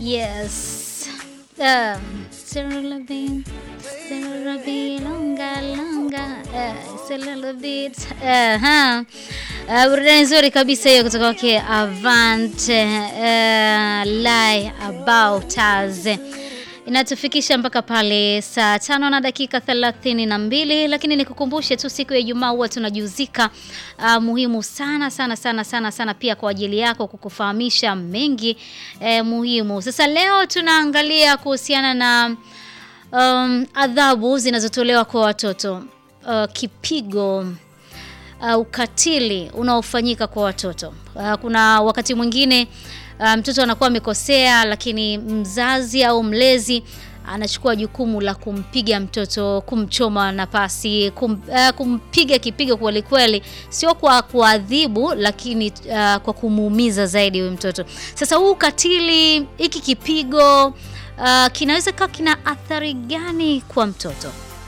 Yes. Um, Cyril Levine, Cyril Levine, longa longa, uh, Cyril Levine. Aha. Uh, burudani nzuri kabisa hiyo kutoka kwake Avant uh, Lie About Us inatufikisha mpaka pale saa tano na dakika thelathini na mbili lakini nikukumbushe tu siku ya Ijumaa huwa tunajuzika uh, muhimu sana sana sana sana sana pia kwa ajili yako kukufahamisha mengi eh, muhimu. Sasa leo tunaangalia kuhusiana na um, adhabu zinazotolewa kwa watoto uh, kipigo uh, ukatili unaofanyika kwa watoto uh, kuna wakati mwingine uh, mtoto anakuwa amekosea, lakini mzazi au mlezi anachukua jukumu la kumpiga mtoto, kumchoma na pasi, kum, uh, kumpiga kipigo kweli kweli, sio kwa kuadhibu, lakini uh, kwa kumuumiza zaidi huyu mtoto. Sasa huu ukatili, hiki kipigo uh, kinaweza kuwa kina athari gani kwa mtoto?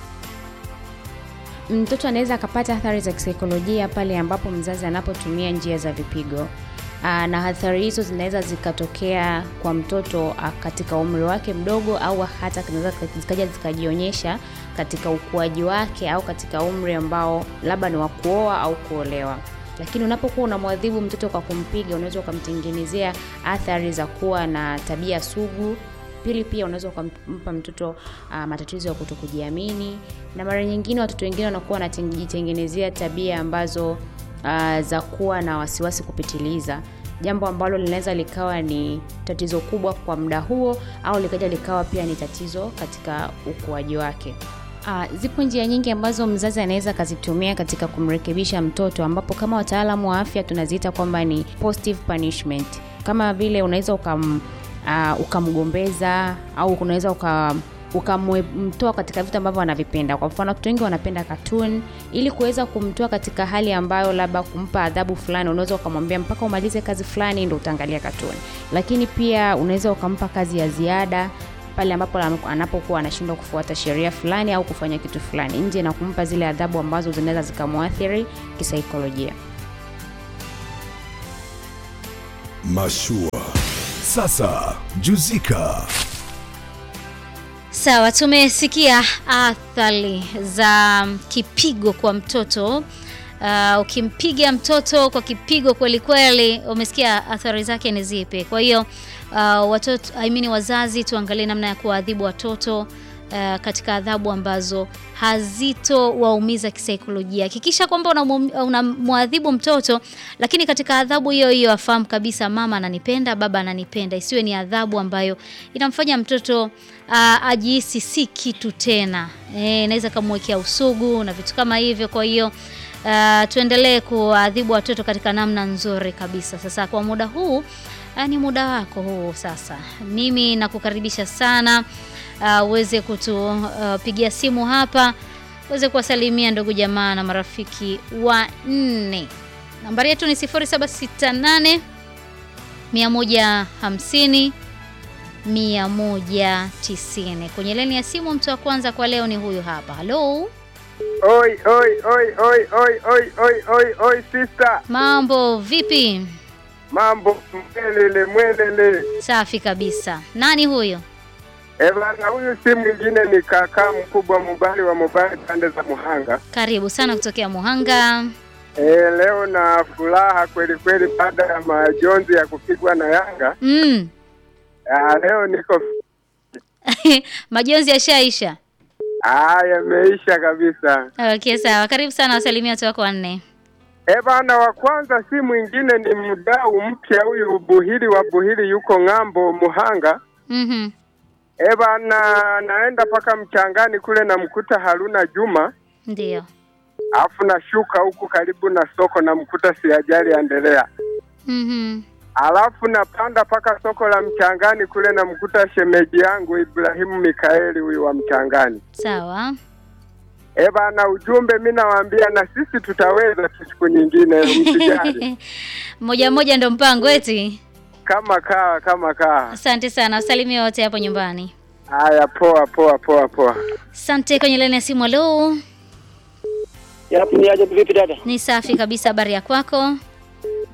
Mtoto anaweza akapata athari za kisaikolojia pale ambapo mzazi anapotumia njia za vipigo. Aa, na athari hizo zinaweza zikatokea kwa mtoto a, katika umri wake mdogo au hata zinaweza zikaja zikajionyesha katika ukuaji wake au katika umri ambao labda ni wa kuoa au kuolewa. Lakini unapokuwa unamwadhibu mtoto kwa kumpiga, unaweza ukamtengenezea athari za kuwa na tabia sugu. Pili, pia unaweza ukampa mtoto uh, matatizo ya kutokujiamini, na mara nyingine watoto wengine wanakuwa wanajitengenezea tabia ambazo uh, za kuwa na wasiwasi kupitiliza, jambo ambalo linaweza likawa ni tatizo kubwa kwa muda huo au likaja likawa pia ni tatizo katika ukuaji wake. Uh, zipo njia nyingi ambazo mzazi anaweza akazitumia katika kumrekebisha mtoto, ambapo kama wataalamu wa afya tunaziita kwamba ni positive punishment, kama vile unaweza ukam, uh, ukamgombeza au unaweza uka ukamtoa katika vitu ambavyo anavipenda. Kwa mfano, watoto wengi wanapenda cartoon. Ili kuweza kumtoa katika hali ambayo labda kumpa adhabu fulani, unaweza ukamwambia mpaka umalize kazi fulani ndio utaangalia cartoon. Lakini pia unaweza ukampa kazi ya ziada pale ambapo anapokuwa anashindwa kufuata sheria fulani au kufanya kitu fulani nje, na kumpa zile adhabu ambazo zinaweza zikamwathiri kisaikolojia. Mashua. Sasa juzika. Sawa, tumesikia athari za kipigo kwa mtoto. Uh, ukimpiga mtoto kwa kipigo kweli kweli, umesikia athari zake ni zipi? Kwa hiyo uh, watoto I mean, wazazi tuangalie namna ya kuwaadhibu watoto uh, katika adhabu ambazo hazitowaumiza kisaikolojia. Hakikisha kwamba unamwadhibu una mtoto, lakini katika adhabu hiyo hiyo afahamu kabisa mama ananipenda, baba ananipenda. Isiwe ni adhabu ambayo inamfanya mtoto uh, ajihisi si kitu tena. Eh, inaweza kumwekea usugu na vitu kama hivyo. Kwa hiyo uh, tuendelee kuadhibu watoto katika namna nzuri kabisa. Sasa kwa muda huu uh, ni muda wako huu sasa. Mimi nakukaribisha sana uweze uh, kutupigia uh, simu hapa uweze kuwasalimia ndugu jamaa na marafiki wa nne. Nambari yetu ni 0768 150 190. Kwenye leni ya simu mtu wa kwanza kwa leo ni huyu hapa. Halo. Oi, oi, oi, oi, oi, oi, oi, oi, oi, sister. Mambo vipi? Mambo mwelele mwelele. Safi kabisa. Nani huyo? Eh, bana huyu si mwingine ni kaka mkubwa Mubali wa Mubali pande za Muhanga. Karibu sana kutokea Muhanga. Eh, leo na furaha kweli kweli baada ya majonzi ya kupigwa na Yanga. Mm. Ah, leo niko majonzi yashaisha. Ah, yameisha kabisa. Okay, sawa. Karibu sana wasalimia watu wako wanne. Eh, bana wa kwanza si mwingine ni mdau mpya huyu Buhili wa Buhili yuko ng'ambo Muhanga. Mhm. Eh, bana naenda paka mchangani kule namkuta Haruna Juma. Ndio. Alafu nashuka huku karibu na soko namkuta Siajali Endelea. Mhm. Alafu napanda paka soko la mchangani kule namkuta shemeji yangu Ibrahimu Mikaeli huyu wa mchangani. Sawa. Eh, bana ujumbe mi nawaambia na sisi tutaweza tu siku nyingine msijali. Moja moja ndo mpango eti. Kama kaa kama kaa. Asante sana. Wasalimia wote hapo nyumbani. Haya, poa poa poa poa. Asante. Kwenye laini ya simu, halo. Yapo ni aje vipi dada? Ni safi kabisa. Habari ya kwako?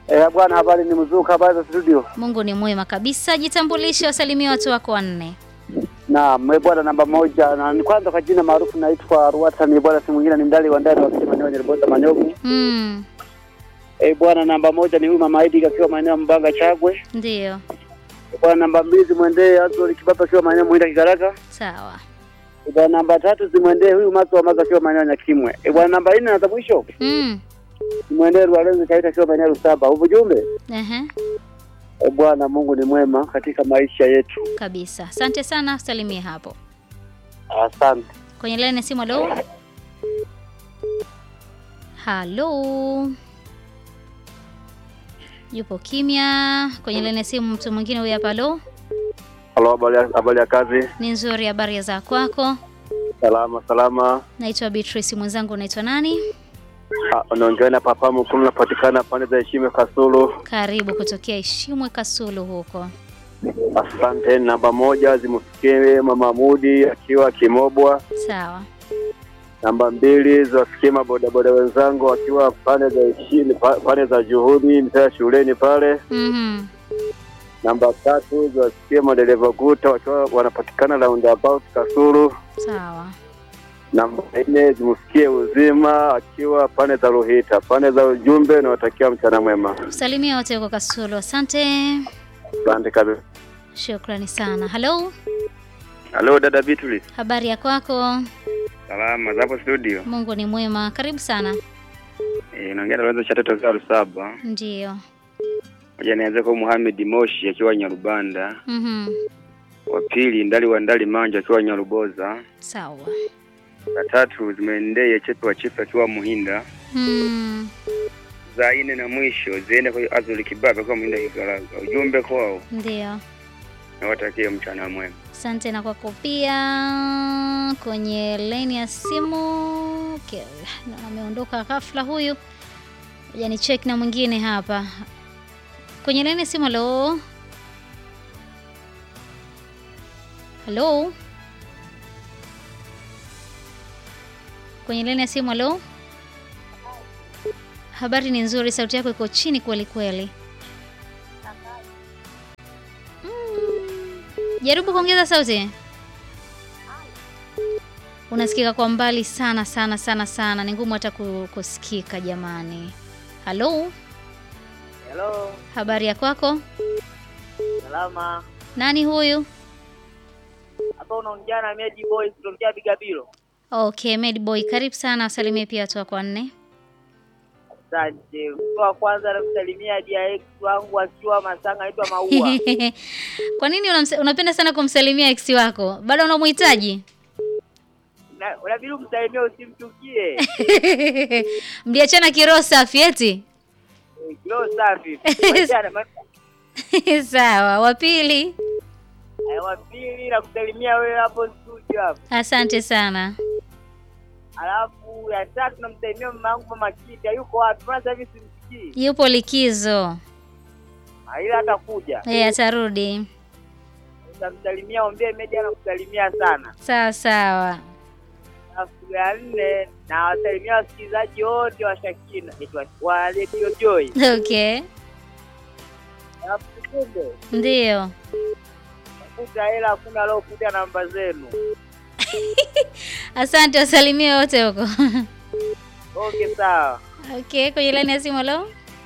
Eh, bwana habari ni mzuka habari za studio. Mungu ni mwema kabisa. Jitambulishe, wasalimie watu wako wanne. Naam, eh, bwana namba moja na ni kwanza kwa jina maarufu naitwa Ruata ni bwana si mwingine ni mdali wa ndani wa kisima ni Nyerboza Manyogu. Mm, Eh, bwana namba moja ni huyu mama Idi akiwa maeneo ya Mbanga Chagwe. ndio. Eh, bwana namba mbili zimwendee Azori Kibaba akiwa maeneo Muhinda Kigaraka. Sawa. Eh, bwana namba tatu zimwendee huyu Mazo wa Mazo akiwa maeneo ya Nyakimwe. Eh, bwana namba nne na za mwisho Mm. zimwendee Rwalenzi Kaita akiwa maeneo ya Rusaba. Ujumbe Ehe. eh, bwana Mungu ni mwema katika maisha yetu. Kabisa. Asante sana, salimie hapo. Asante. Kwenye laini ya simu, halo. Halo. Yupo kimya. Kwenye laini ya simu mtu mwingine huyu hapa, halo. Halo, habari ya- habari ya kazi? Ni nzuri, habari za kwako? Salama salama. Naitwa Beatrice, mwenzangu unaitwa nani? Ah, Unaongea na papa mkuu, napatikana pande za Heshima Kasulu. Karibu kutokea Ishimwe Kasulu huko. Asante. Namba moja zimfikie mama Mudi akiwa Kimobwa. Sawa. Namba mbili ziwafikie mabodaboda wenzangu wakiwa pande za Heshima, pa- pande za Juhudi mtaa shuleni pale. Mhm. Namba tatu ziwafikie madereva guta wakiwa wanapatikana roundabout Kasulu. Sawa. Namba nne zimfikie uzima akiwa pande za Ruhita. Pande za ujumbe nawatakia mchana mwema. Salimia wote huko Kasulu. Asante. Asante kabisa. Shukrani sana. Halo. Halo dada Beatrice. Habari ya kwako? Salama zapo studio. Mungu ni mwema. Karibu sana. Eh, naongea na Lorenzo Chato toka Lusaba. Ndiyo. Moja nianze kwa Muhammad Moshi akiwa Nyarubanda. Mhm. Wa pili Ndali wa Ndali Manja akiwa Nyaruboza. Sawa. La tatu zimeendee Chepe wa Chepe akiwa Muhinda. Hmm. Za nne na mwisho ziende kwa Azuli Kibaba akiwa Muhinda Kigaraga. Ujumbe kwao Ndiyo. nawatakie mchana mwema. Asante na kwako pia. Kwenye laini ya simu okay. na ameondoka ghafla huyu. Ngoja ni check na mwingine hapa. Kwenye laini ya simu, halo. Halo. Kwenye laini ya simu, halo. Habari ni nzuri, sauti yako iko chini kweli kweli. Jaribu kuongeza sauti. Unasikika kwa mbali sana sana sana sana, ni ngumu hata ku- kusikika jamani. Halo, Hello, habari ya kwako? salama. Nani huyu? Hapa unaongea na Medi Boy kutokea Bigabilo. Okay, Mad Boy, karibu sana, wasalimie pia watu wako wanne. Asante. Mtu wa kwanza namsalimia DX wangu akiwa Masanga anaitwa Maua. Kwa nini unamse- unapenda sana kumsalimia ex wako? Bado unamhitaji? Na- Unabidi umsalimie usimchukie. Mliachana kiroho safi eti? Eh, Kilo safi. Wachana, ma- Sawa, wa pili. eh, Wa pili na kusalimia wewe hapo studio hapo. Asante sana. Alafu ya tatu namsalimia mama yangu mama Kita yuko wapi? Mbona sasa hivi simsikii? Yupo likizo. Ah, Ila atakuja. Eh, atarudi. Utamsalimia, ombee Medi anakusalimia sana. Sawa sawa. Alafu ya nne na wasalimia wasikilizaji wote wa Shakina itwa- wa Radio Joy. Okay. Alafu kumbe Ndio. kuta hela hakuna alokuta namba zenu. Asante, wasalimie wote huko. Okay, sawa. Okay, kwenye laini ya simu leo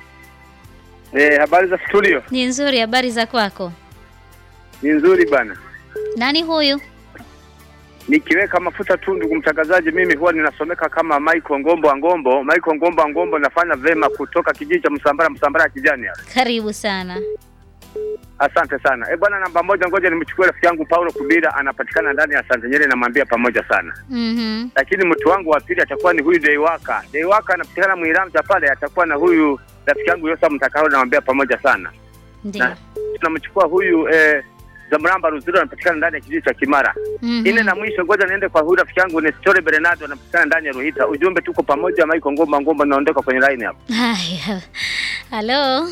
Eh, habari za studio? ni nzuri. Habari za kwako? Ni nzuri bana. Nani huyu? Nikiweka mafuta tu, ndugu mtangazaji, mimi huwa ninasomeka kama Michael Ngombo wa Ngombo. Michael Ngombo wa Ngombo, nafanya vema kutoka kijiji cha Msambara, Msambara ya kijani hapa. Karibu sana. Asante sana. Eh bwana, namba moja, ngoja nimchukue rafiki yangu Paulo Kubira, anapatikana ndani ya Santa Nyeri, namwambia pamoja sana. Mhm. Lakini mtu wangu wa pili atakuwa ni huyu Deiwaka. Deiwaka anapatikana Mwiramcha pale, atakuwa na huyu rafiki yangu Yosa Mtakao, namwambia pamoja sana. Ndio. Na tunamchukua huyu eh, Zamramba Ruziro, anapatikana ndani ya kijiji cha Kimara. Mhm. Ine na mwisho, ngoja niende kwa huyu rafiki yangu Nestor Bernardo, anapatikana ndani ya Ruhita. Ujumbe, tuko pamoja. Michael Ngomba Ngomba, naondoka kwenye line hapa. Haya. Halo.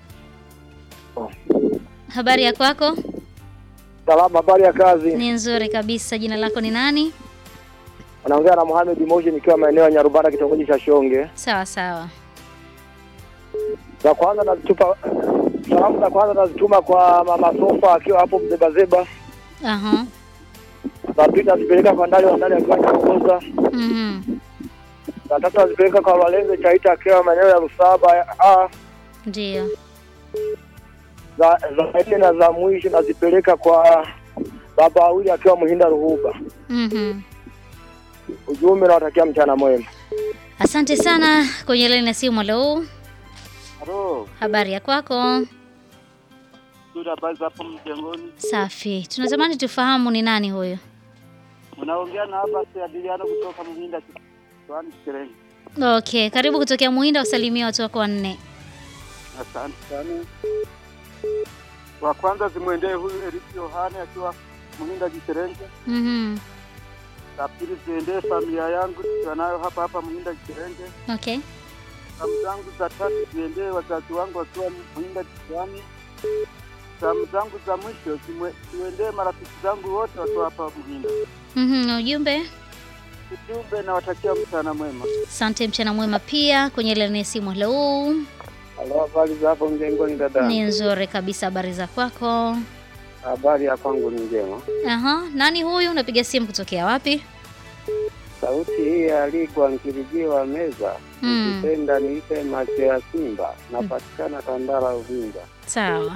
Habari ya kwako? Salama, habari ya kazi. Ni nzuri kabisa. Jina lako ni nani? Unaongea na Mohamed Moshi nikiwa maeneo ya Nyarubara kitongoji cha Shonge. Sawa sawa. Za kwanza nazitupa salamu za kwanza nazituma kwa mama Sofa akiwa hapo Mzebazeba. Aha. Za pili nazipeleka kwa ndani wa ndani akiwa Nyaongoza. Mhm. Za tatu nazipeleka kwa Walenze Chaita akiwa maeneo ya Rusaba. Ah, Ndio. za za nne na za mwisho nazipeleka kwa baba wawili akiwa Muhinda Ruhuba. Mhm. Ujumbe nawatakia mchana mwema. Asante sana kwenye laini ya simu. Halo, Halo, habari ya kwako? ndio habari za hapo mjengoni. Safi. Tunatamani tufahamu ni nani huyo. Unaongea na hapa Adiliano kutoka Muhinda Kiwani Kirenga. Okay, karibu kutokea Muhinda, usalimia watu wako wanne. Asante sana. Wa kwanza zimwendee huyu Eriki Yohane akiwa Muhinda Kirenga. Mhm. La pili ziendee familia yangu tukiwa nayo hapa hapa Muhinda Kirenga. Okay. Salamu zangu za tatu ziendee wazazi wangu wakiwa Muhinda Kiwani. Salamu zangu za mwisho zimwe- ziendee marafiki zangu wote wakiwa hapa Muhinda. Mhm, ujumbe. Ujumbe nawatakia mchana mwema. Asante, mchana mwema pia kwenye laini ya simu. Halo, Halo, habari za hapo mjengoni dada? ni nzuri kabisa. Habari za kwako? Habari ya kwangu ni njema. Aha, nani huyu? Unapiga simu kutokea wapi? Sauti hii ya Ligwa Nkirijiwa Meza Mm. Ukipenda niite macho ya Simba, napatikana Tandara Uvinza. Sawa.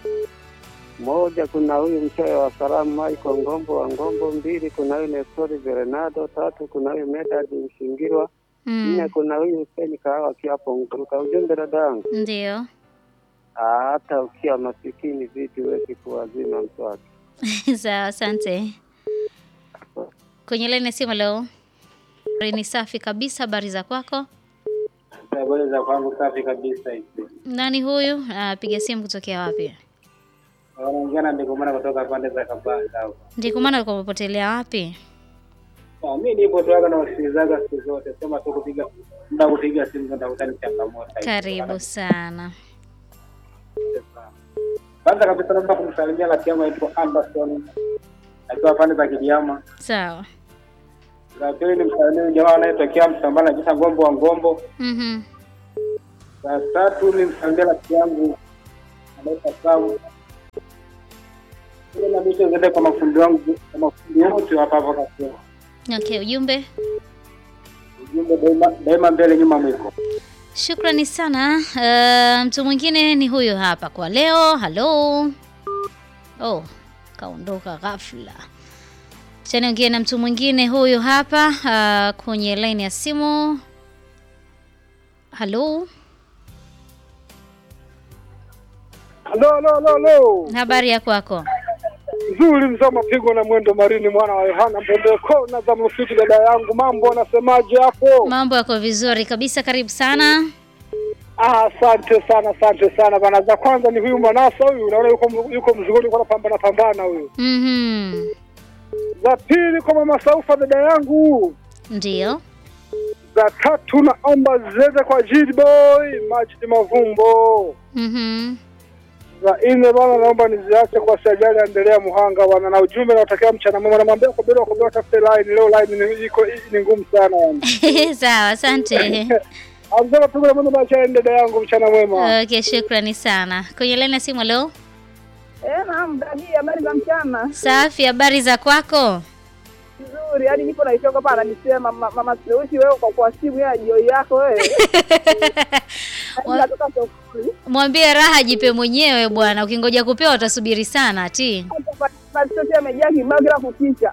Moja, kuna huyu mchoyo wa salamu Michael Ngombo wa Ngombo. Mbili, kuna huyu Nestori Verenado. Tatu, kuna huyu Medad Mshingirwa. Nne, Mm. kuna huyu Hussein Kahawa akiwa hapo Nguruka. Ujumbe dada yangu, Ndio. Ah, hata ukiwa masikini vipi huwezi kuwazima mswaki. Sawa, asante. Kwenye laini ya simu leo. Ni safi kabisa. Habari za kwako? Habari za kwangu safi kabisa hizi. Nani huyu? Anapiga simu kutokea wapi? Wanaongea na ndikumana kutoka pande za Kabanga hapo. Ndiko maana ulikuwa umepotelea wapi? Ah, mi nipo tu hapa na wasikilizaga siku zote, sema tu kupiga muda kupiga simu ndo ndakuta ni changamoto. Karibu sana. Kwanza kabisa naomba kumsalimia rafiki yangu anaitwa Anderson akiwa pande za Kidiama. Sawa. La pili ni msalimia jamaa anayetokea Msambala anajiita Ngombo wa Ngombo. Mhm. La tatu ni msalimia rafiki yangu anaitwa Sam. Ile na mwisho ziende kwa mafundi wangu kwa mafundi wote hapa hapa kasema. Okay, ujumbe. Ujumbe daima, daima mbele nyuma mwiko. Shukrani sana. Uh, mtu mwingine ni huyo hapa kwa leo. Halo. Oh, kaondoka ghafla. Acha niongee na mtu mwingine huyu hapa uh, kwenye line ya simu. Halo. Halo, halo, halo, halo. Habari ya kwako? Nzuri mzee mapigo na mwendo marini mwana wa Yohana Mbembe kona za msitu dada yangu mambo anasemaje hapo? Mambo yako vizuri kabisa, karibu sana. Ah, asante sana asante sana bana. Za kwanza ni huyu Manasa huyu, unaona yuko yuko mzigoni kwa pambana pambana huyu. Mhm. Za pili kwa mama Saufa dada yangu. Ndio. Za tatu naomba ziende kwa Jid Boy Majid Mavumbo. Mhm. Za nne bana, naomba niziache kwa Sajali endelea Muhanga bana, na ujumbe nautakia mchana mwema. Namwambia kwa bila kwa bila tafute line leo, line ni iko ni ngumu sana yani. Sawa, asante. Amsema pigo na mwendo bacha dada yangu, mchana mwema. Okay, shukrani sana. Kwenye line ya simu leo. Eh, naam, dadi, habari za mchana? Safi, habari za kwako? Nzuri, yaani nipo naitoka hapa ananisema mama, mama Sleusi wewe kwa kwa simu ya jioni yako wewe. Yaani natoka sokoni. Mwambie raha jipe mwenyewe bwana, ukingoja kupewa utasubiri sana ti. Hapa Mama Sleusi amejaa kibao bila kuficha.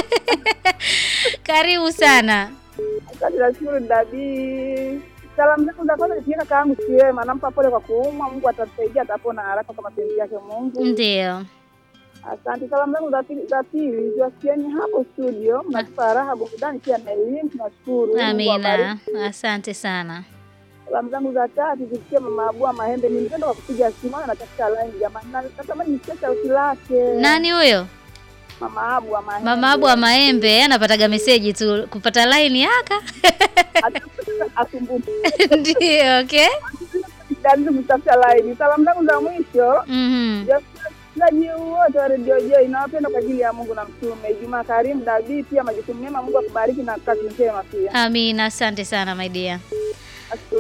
Karibu sana. Asante nashukuru dadi. Salamu zangu za kwanza nipigie kaka yangu Siwema, nampa pole kwa kuumwa, Mungu atamsaidia atapona haraka kwa mapenzi yake Mungu. Ndio. Asante. Salamu zangu za pili za pili ziwasikieni hapo studio, mnatupa raha, burudani pia na elimu, tunashukuru. Mungu awabariki. Amina. Asante sana. Salamu zangu za tatu zisikie mama Abua Mahembe, ni mtendo wa kupiga simu na natafuta line jamani, na natamani nisikie sauti lake. Nani huyo? Mama Abua Mahembe. Mama Abu wa Maembe anapataga meseji tu kupata line yaka. asumbuke Ndio, okay. dadi kutafuta line. Salamu zangu za mwisho Mhm. wasikilizaji wote wa redio J nawapenda kwa ajili ya Mungu na Mtume. Ijumaa karimu Dabii, pia majukumu mema. Mungu akubariki na kazi njema pia. Amina, asante sana my dear. Ashukuru.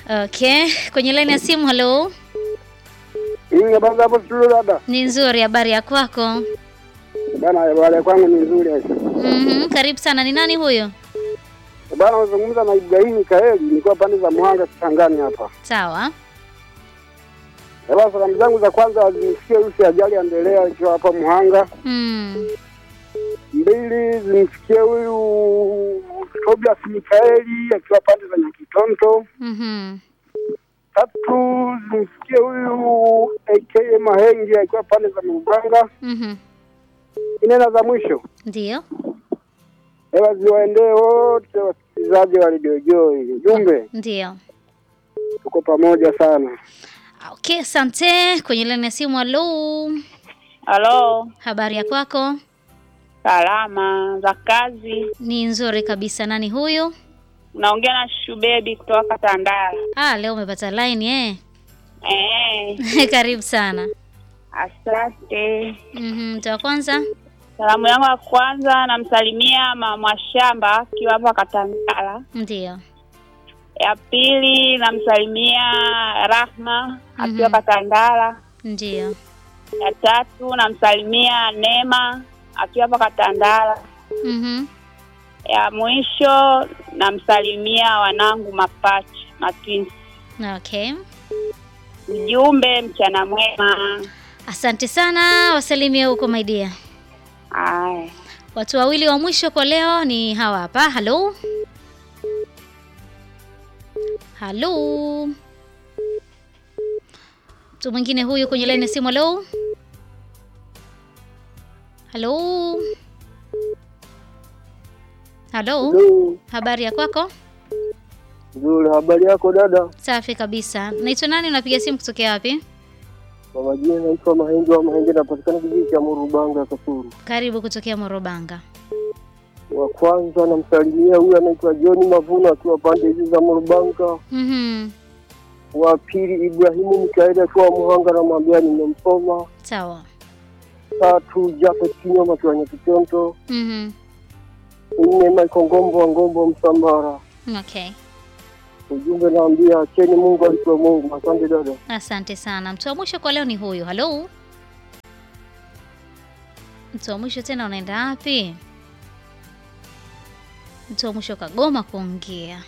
Okay, kwenye laini ya simu. Halo, Hii habari hapo studio dada. ni nzuri. Habari ya kwako? Bana habari kwangu ni nzuri. Mhm, karibu sana. Ni nani huyo? Bana unazungumza na Ibrahim Kaeli, nilikuwa pande za Muhanga Kitangani hapa. Sawa. Bana salamu zangu za kwanza zimfikie Rusi Ajali Andelea akiwa hapa Muhanga. Mm. Mbili zimfikie huyu Tobias Mikaeli akiwa pande za Nyakitonto. Mhm. Tatu zimfikie huyu AK Mahenge akiwa pande za Muganga. Mhm. Nne na za mwisho Ndio. hewa ziwaendee wote wasikilizaji wa Radio Joy. Ujumbe Ndio. tuko pamoja sana. Okay, asante. Kwenye laini ya simu. Halo, Halo, habari ya kwako? salama za kazi. Ni nzuri kabisa. Nani huyu? Unaongea na Shubebi kutoka Tandala. Ah, leo umepata line eh? Eh, Karibu sana. asante. Mhm, mtu wa kwanza. Salamu yangu ya kwanza namsalimia mama shamba akiwa hapa Katandala. Ndio. Ya pili namsalimia Rahma akiwa Mhm. Katandala. Ndio. Ya tatu namsalimia Neema akiwa hapa Katandala. Mhm. Ya mwisho namsalimia wanangu mapacha matwins. Okay. Ujumbe mchana mwema. Asante sana, wasalimia huko my dear. Aya. Watu wawili wa mwisho kwa leo ni hawa hapa. Halo, halo, mtu mwingine huyu kwenye laini ya simu. Halo, halo, halo, habari ya kwako? Nzuri, habari yako dada? Safi kabisa. Naitwa nani? Unapiga simu kutokea wapi? Kwa majina naitwa Mahenge wa Mahenge, napatikana kijiji cha Murubanga Kasuru. Karibu kutokea Morobanga. Wa kwanza namsalimia huyu anaitwa John Mavuno akiwa pande hizi za Murubanga. Mhm. Wa pili Ibrahimu Mikaeli akiwa Muhanga, namwambia nimemsoma. Sawa. Tatu Jafet Kinyoma akiwa Nyakitonto. Mhm. Nne Michael Ngombo wa Ngombo Msambara. Okay. Ujumbe naambia acheni Mungu alikuwa Mungu. Asante dada. Asante sana. Mtu wa mwisho kwa leo ni huyu. Halo, mtu wa mwisho tena, unaenda wapi? Mtu wa mwisho kagoma kuongea.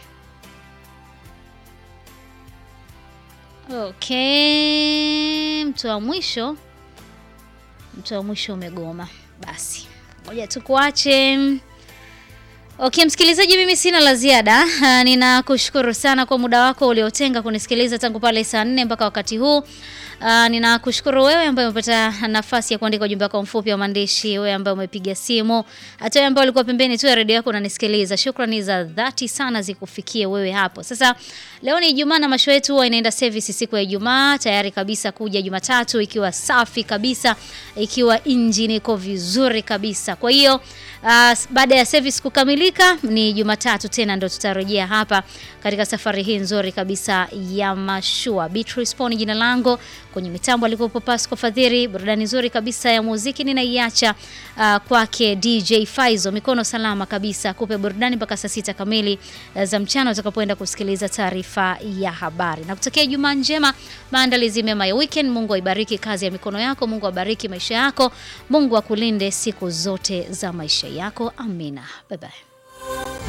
Okay, mtu wa mwisho, mtu wa mwisho umegoma. Basi ngoja tukuache. Okay, msikilizaji, mimi sina la ziada. Ah, Ninakushukuru sana kwa muda wako uliotenga kunisikiliza tangu pale saa nne mpaka wakati huu. Ah, ninakushukuru wewe ambaye umepata nafasi ya kuandika ujumbe wako mfupi wa maandishi, wewe ambaye umepiga simu, hata wewe ambaye ulikuwa pembeni tu ya redio yako unanisikiliza. Shukrani za dhati sana zikufikie wewe hapo. Sasa leo ni Ijumaa na masho yetu huwa inaenda service siku ya Ijumaa, tayari kabisa kuja Jumatatu ikiwa safi kabisa, ikiwa injini iko vizuri kabisa. Kwa hiyo Uh, baada ya service kukamilika ni Jumatatu tena ndo tutarejea hapa katika safari hii nzuri kabisa ya mashua. Beatrice Poni jina langu, kwenye mitambo alikuwepo Pasco Fadhiri. Burudani nzuri kabisa ya muziki ninaiacha uh, kwake DJ Faizo, mikono salama kabisa, kupe burudani mpaka saa sita kamili uh, za mchana utakapoenda kusikiliza taarifa ya habari. Na kutokea Jumaa njema, maandalizi mema ya weekend. Mungu aibariki kazi ya mikono yako, Mungu abariki maisha yako, Mungu akulinde siku zote za maisha yako. Amina, bye bye.